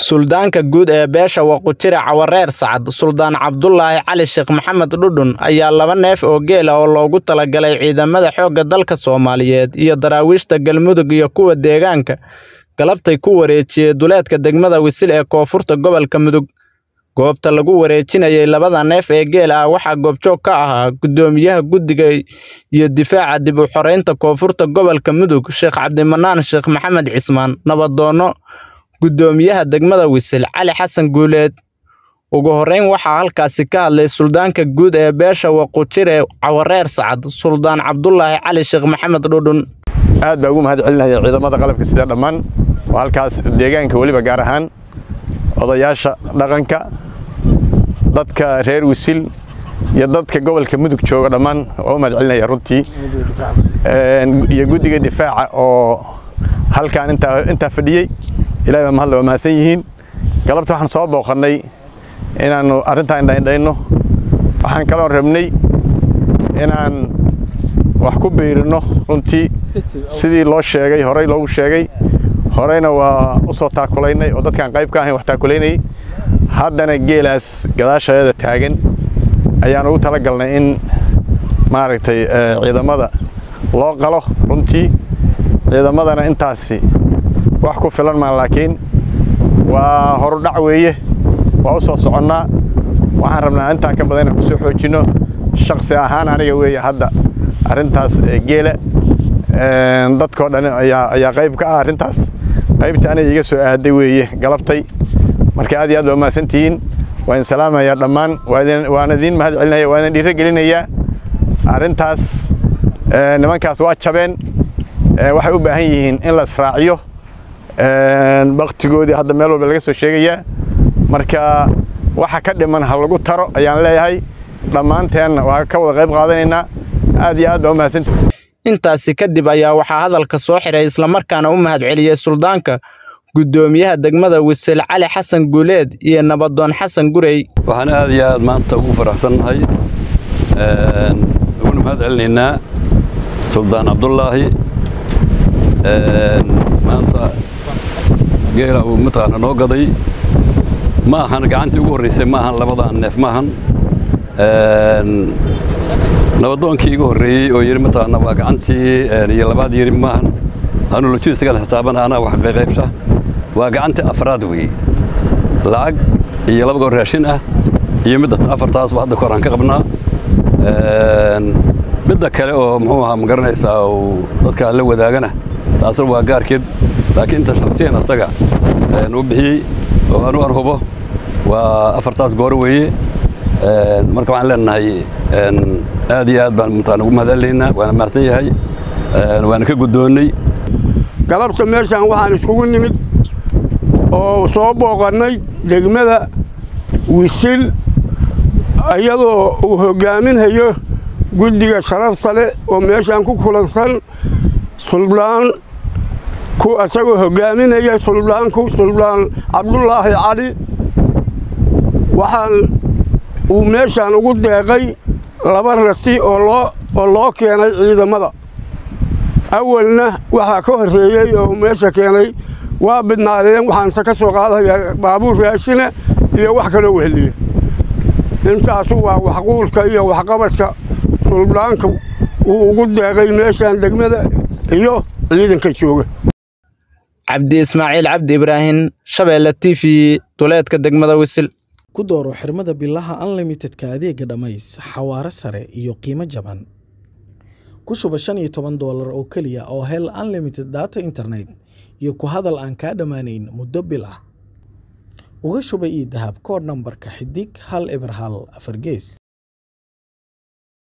Suldaanka guud ee beesha Waqooyi Cawareer Sacad, Suldaan Cabdulaahi Cali Sheekh Maxamed Dhudhun ayaa laba neef oo geel ah oo loogu talagalay ciidamada xoogga dalka Soomaaliyeed iyo daraawiishta Galmudug iyo kuwa deegaanka galabtay ku wareejiyay duleedka degmada Wisil ee koonfurta gobolka Mudug. Goobta lagu wareejinayay labada neef ee geel ah waxaa goobjoog ka ahaa Gudoomiyaha Guddiga iyo Difaaca Dib u Xoreynta Koonfurta Gobolka Mudug Sheekh Cabdimanaan Sheekh Maxamed Cismaan, Nabadoono Gudoomiyaha degmada Wisil Cali Xasan Guuleed. Ugu horeyn waxaa halkaasi ka hadlay Suldaanka guud ee beesha Waqooyi Cawareer Sacad, Suldaan Cabdulaahi Cali Sheekh Maxamed Dhudhun. aad baa ugu mahad celinaya ciidamada qalabka sida dhammaan oo halkaas deegaanka weliba gaar ahaan odayaasha dhaqanka dadka reer wisil iyo dadka gobolka mudug jooga dhammaan waa u mahad celinaya runtii iyo guddiga difaaca oo halkaan intaa intaa fadhiyey ilahay baa mahadle waa mahadsan yihiin galabta waxaan soo booqannay inaannu arrintaa indhaindhayno waxaan kaloo rabnay inaan wax ku biirino runtii sidii loo sheegay horey loogu sheegay horeyna waa u soo taakulaynay oo dadkaan qayb ka ahayn wax taakulaynayay haddana geelaas gadaashaeeda taagan ayaan ugu tala galnay in maaragtay ciidamada loo qalo runtii ciidamadana intaasi wax ku filan maa laakiin waa horudhac weeye waa u soo soconnaa waxaan rabnaa intaan ka badan inaan ku soo xoojinno shaksi ahaan aniga weeye hadda arrintaas geela dadkoo dhan ayaa qayb ka ah arrintaas qaybta aniga iga soo aaday weeye galabtay marka aad iyo aad baa umahadsan tihiin waa idin salaamayaa dhammaan waana idiin mahad celinaya waa idin dhiiro gelinayaa arrintaas nimankaas waa jabeen waxay u baahan yihiin in la israaciyo baktigoodii hadda meel walba laga soo sheegayaa marka waxa ka dhiman ha lagu taro ayaan leeyahay dhammaanteenna waa ka wada qayb qaadanaynaa aad iyo aad baa umahadsantihiin Intaasi kadib ayaa waxaa hadalka soo xiray islamarkaana u mahad celiyay Suldaanka Gudoomiyaha degmada Wisil Cali Xasan Guuleed iyo Nabadoon Xasan Gurey. waxaan aad iyo aad maanta ugu faraxsannahay uguna mahad celinaynaa suldaan cabdulaahi maanta geela uu mataqaana noo gaday ma ahan gacantii ugu horreysay ma ahan labadan neef ma ahan nabadoonkii igu horreeyey oo yidhi mataqaana waa gacantii iyo labaad yidhi ma ahan anu lojistigan xisaaban anaa wax qaybsha waa gacantii afraad weeye lacag iyo laba goor raashin ah iyo middatan afartaasba hadda kor aan ka qabnaa midda kale oo muxuu ahaa ma garanaysaa uu dadka la wadaagana taasna waa gaarkeed laakiin inta shaksiyan asaga uu bixiyey oo anu arhubo waa afartaas goor weeye marka waxaan leenahay aad iyo aad baan mataqaana ugu mahad celinaynaa waana mahadsan yahay waana ka guddoonnay galabta meeshaan waxaan iskugu nimid oo soo booqannay degmada wisil iyadoo uu hoggaaminhayo guddiga sharafta leh oo meeshaan ku kulansan suldaan ku isagoo hoggaaminaya suldaanku suldaan cabdulaahi cali waxaan uu meeshaan ugu deeqay laba rati oo loo oo loo keenay ciidamada awalna waxaa ka horreeyey oo meesha keenay waa bidnaadeen waxaanse ka soo qaadayaa baabuur raashina iyo wax kaloo weheliya intaasu waa waxquulka iyo waxqabadka suldaanka uu ugu deeqay meeshaan degmada iyo ciidanka jooga Cabdi Ismaaciil Cabdi Ibraahin Shabeelle TV duleedka degmada Wisil ku dooro xirmada bilaha unlimitedka adeega dhammays xawaare sare iyo qiimo jaban ku shuba shan iyo toban doolar oo keliya oo hel unlimited data internet iyo ku hadal aan kaa dhammaanayn muddo bil ah uga shuba ii dahab koodh nambarka xidig hal eber hal afar gees